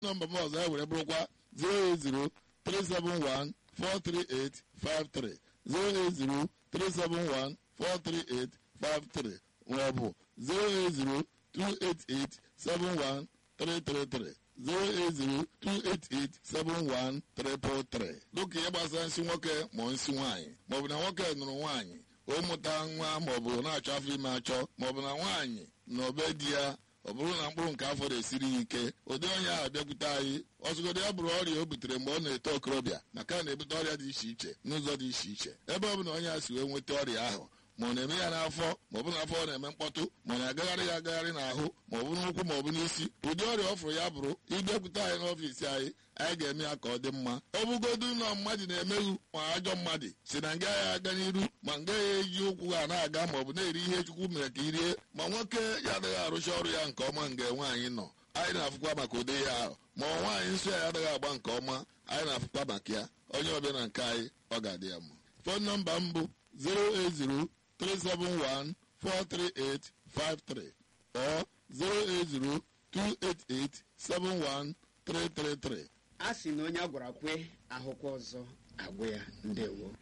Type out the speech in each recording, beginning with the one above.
nọmba m ọzọ ya were bụrụkwa 08037143853 08037143853 maọbụ 08028871333 08028871333 dịka ihe gbasara nsị nwoke ma nsị nwaanyị maọbụ na nwoke nụrụ nwaanyị o mụta nwa maọbụ na-achọ afọ ime achọ maọbụ na nwaanyị na obe di ya ọ bụrụ na mkpụrụ nke afọ na-esiri ya ike ụdị onye ahụ bịakwute anyị ọzụgodo ya bụrụ ọrịa o butere mgbe ọ na-eto okorobịa maka na na-ebute ọrịa dị iche iche n'ụzọ dị iche iche ebe ọ bụ na onye a si wee nweta ọrịa ahụ ma ọ na-eme ya n'afọ ma ọ bụ n'afọ ọ na-eme mkpọtụ ma ọ na-agagharị ya agagharị n'ahụ ma ọ bụ n'ụkwụ ma ọ bụ n'isi ụdị ọrịa ọ fụrụ ya bụrụ ịbịakwute anyị n'ọfiisi anyị anyị ga-eme ya ka ọ dị mma ọ bụgodu ụlọ mmadụ na-emeghu ma ajọ mmadụ si na nga ya aga n'iru ma nga ya eji ụkwụ ha na-aga ma ọ bụ na-eri ihe chukwu mere ka irie ma nwoke ya adịghị arụcha ọrụ ya nke ọma nga nwaanyị nọ anyị na-afụkwa maka ụdị ya ahụ ma ọ nwaanyị nsọ ya adịghị agba nke ọma anyị na-afụkwa maka ya onye ọbịa na nke anyị ọ ga-adị ya mma fon nọmba m bụ 080 371 43853 or 080 288 71333. a sị na onye a gwara kwe ahụkwa ọzọ agwụ ya ndewo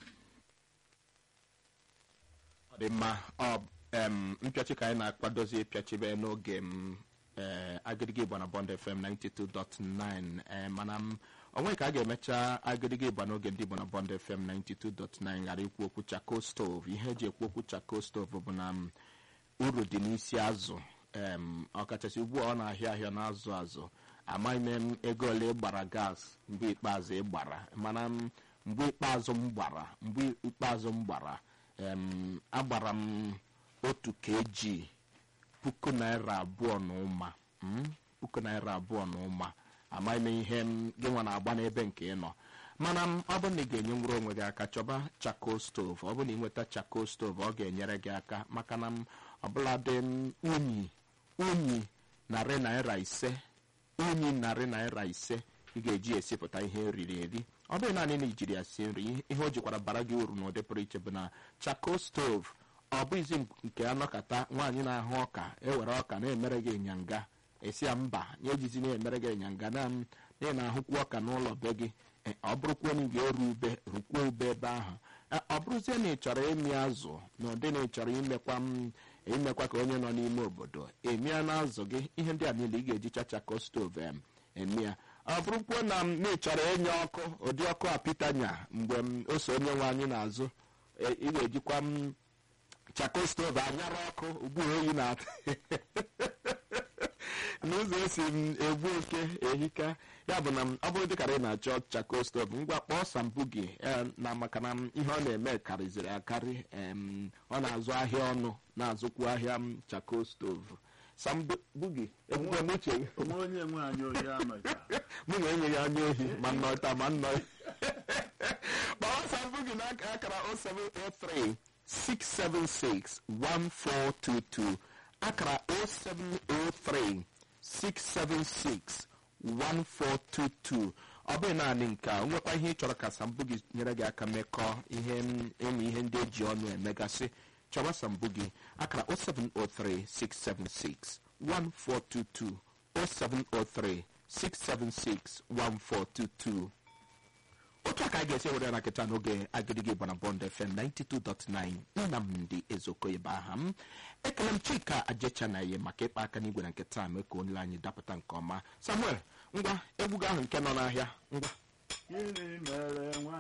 ọ dị mma ọ em, mpịachi ka anyị na-akwadozi ịpịachibe n'oge m ee agịdịgị igba na bond fm 92.9 ee mana m onwe ka a ga-emecha agịdịgị igba n'oge ndị igbo na bond fm 92.9 ghara ikwu okwu chako stove ihe eji ekwu okwu chako stove bụ na m uru dị n'isi azụ em ọkachasị ugbu a ọ na-ahịa ahịa na-azụ azụ amaghị m ego ole ị gbara gas mgbe ikpeazụ ị gbara mana m mgbe ikpeazụ m gbara mgbe ikpeazụ m gbara em agbara m otu kg puku naira abụọ na ụma mm, puku naira abụọ na ụma amaghị m ihe m gị nwa na-agba n'ebe nke ị nọ mana m ọ bụrụ na ị ga-enye nwere onwe gị aka chọba chako stove ọ bụrụ na ị nweta chako stove ọ ga-enyere gị aka maka na m ọbụladị m unyi unyi narị naira ise unyi narị naira ise ị ga-eji esipụta ihe eriri eri ọ bụghị naanị na ijiri ya sie nri ihe o jikwara bara gị uru n'ụdị pụrụ iche bụ na chako stove ọ bụghịzi nke anọkata nwaanyị na-ahụ ọka ewere ọka na-emere gị ịnyanga esi ya mba ya ejizi na-emere gị ịnyanga na m na ị na-ahụkwu ọka n'ụlọ be gị e, ọ bụrụkwa na ị ga-eru ube rukwuo ube ebe ahụ E, ọ bụrụzie na ị chọrọ ịmị azụ na ụdị na ị chọrọ imekwa m imekwa ka onye nọ n'ime obodo emia na azụ gị ihe ndị a niile ị ga-eji chachako stove em eme ya ọ bụrụkwuo na m na ị chọrọ ịnye ọkụ ụdị ọkụ apitanya mgbe m ose onye nwe anyị n'azụ e, ị ga-ejikwa m chako stove anyara ọkụ ugbu a oyi na-atụ n'ụzọ esi m egbu oke ehika ya bụ na m- ọ bụrụ dịkara ị na-achọ chako stove ngwa kpọọ sambu gị eh, na maka na m ihe ọ na-eme karịzịrị akarị em, ọ na-azụ ahịa ọnụ na-azụkwu ahịa m chako stove sambu gị ebube m uche onwe onye nwe anyị oyi amacha mụ na enyeghị anya ohi ma nnọta ma nnọ kpọọ sambu gị n'aka akara 0703 676 1422 akara 0703 676 1422 ọ bụghị naanị nke a o nwekwa ihe ị chọrọ ka sambu gị nyere gị aka mekọọ ihe m- ịmụ ihe ndị eji ọnụ emegasị chọba sambu gị akara 0703 676 1422 0703 676 1422 otu a ka a ga-esi were ya na nkịta n'oge agịdịgị gbana bọnd fm 92.9 nnamdị ezoko ebe aha m ekele m chika ajecha na ihe maka ịkpa aka n'igwe na nkịta mee ka onye anyị dapụta nke ọma samuel ngwa egwu gị ahụ nke nọ n'ahịa ngwa gịnị mere nwa